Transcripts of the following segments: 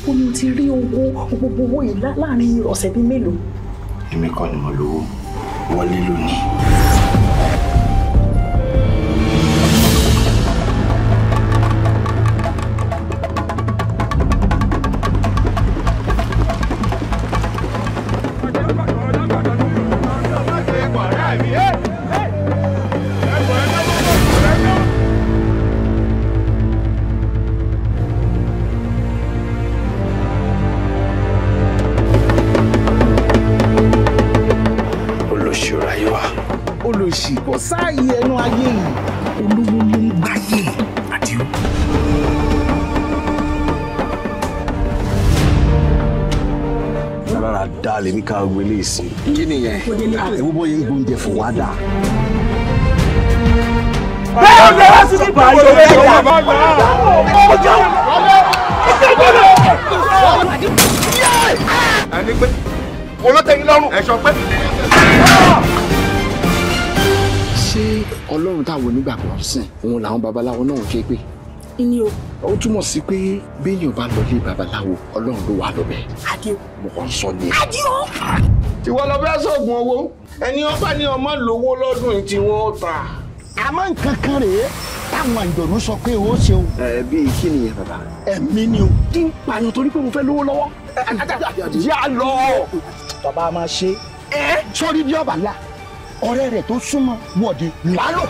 ibo ni o ti rí owó gbogbo owó yìí lá- láàrin ọ̀sẹ̀ bíi mélòó. èmi kọ́ ni mo lówó wọlé lónìí. olóṣèlú ayé wa. olòṣì kò sáàyè ẹnu ayé yìí olówó ló ń gbáyé àdìo. rárá dá lèmi ká gbélé ìsìn. kí nìyẹn ewu bóyá gbóúnjẹ fún wa dà. ẹni pé olótẹ́yìn lọ́rùn ẹ̀ṣọ́ pé. ṣé ọlọ́run táwọn onígbàgbọ́ ń sìn òun làwọn babaláwo náà ń ké pé ìní o ó túmọ̀ sí pé béèyàn bá lọ lé babaláwo ọlọ́run ló wà lọ́bẹ̀ Adé o. mo kàn ń sọ ni. ìwọ lọ fẹ́ sọ̀gùn owó ẹni ọba ní ọmọ lówó lọ́dún tí wọ́n ta. àmọ́ nǹkan kan rèé táwọn àjọ̀nú sọ pé ó ṣeun ẹ bíi kí nìyẹn bàbá. ẹ̀mí ni o. kí n pààyàn torí pé mo fẹ́ lówó lọ́wọ́. yá lọ. bàbá máa ṣe é sórí bí ọba la ọ̀rẹ́ rẹ̀ tó súnmọ́ wọ̀de lálọ́.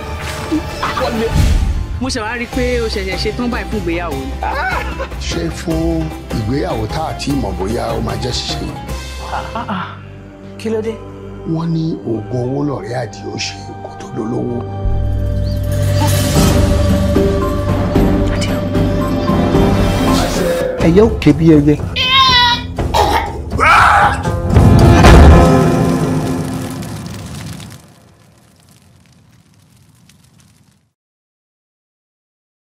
mo ṣe wá rí i pé o ṣẹ̀ṣẹ̀ ṣe tán báyìí fún ìgbéyàwó ni. ṣé fún ìgbéyàwó tá a ti mọ̀ bóyá ó máa jẹ́ ṣíṣe yìí. kí ló dé. wọ́n ní oògùn owó lọ̀rẹ́ àdìo ṣe kó tó dolówó. Adé o. ẹyẹ ò ké bí ẹyẹ